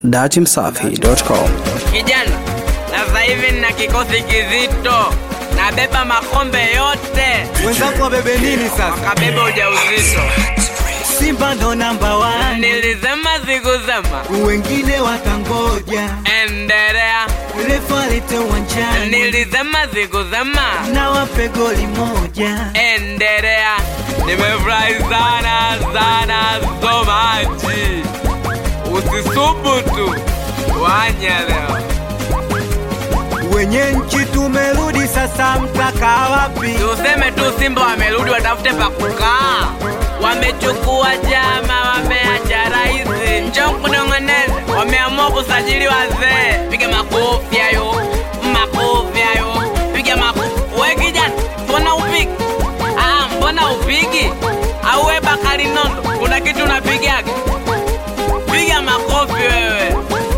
datimsafi.com. Kijana, na sasa hivi nina kikosi kizito, nabeba makombe yote, wenzako wabebe nini sasa? wakabeba ujauzito. Simba ndo namba one, Nilisema sikusema, wengine watangoja endelea. refu alete uwanjani Nilisema sikusema, na wape goli moja. endelea. Nimefurahi sana sana so much. Usisubutu wanya leo. Wenye nchi tumerudi sasa, mtaka wapi? Tuseme tu Simba wamerudi, watafute pa kukaa. Wamechukua chama, wameacha rais. Njoo kunong'oneza, wameamua kusajili wazee. Piga makofi hayo, makofi hayo, piga makofi. We kijana, mbona upigi? Ah, mbona upigi? Au we Bakari Nondo, kuna kitu unapigaga? Piga makofi wewe.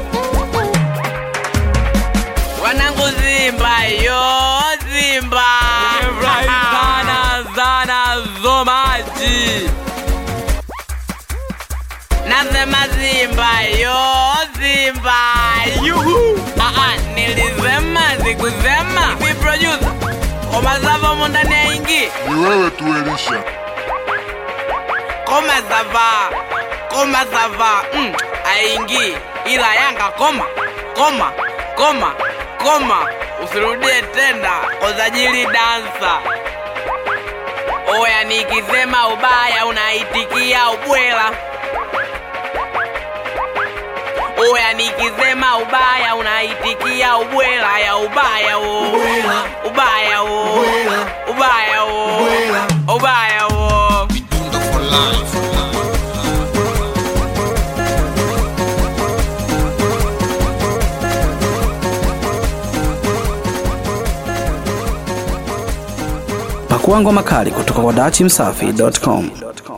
Wanangu Simba yo Simba Nimefurahi sana sana so much Nasema Simba yo Simba yuhu ah, ah, nilisema sikusema Hivi producer Koma sava mo ndani ya ingi Ni wewe tu Elisha. Koma sava Koma sava mm, aingi ila Yanga koma koma koma koma usirudie tena kozajili dansa oya nikisema ubaya unaitikia ubwela oya nikisema ubaya unaitikia ubwela ya ubaya wo Ubwela. ubaya wo Ubwela. ubaya wo Ubwela. ubaya wo Pakua ngoma kali kutoka kwa datimsafi.com.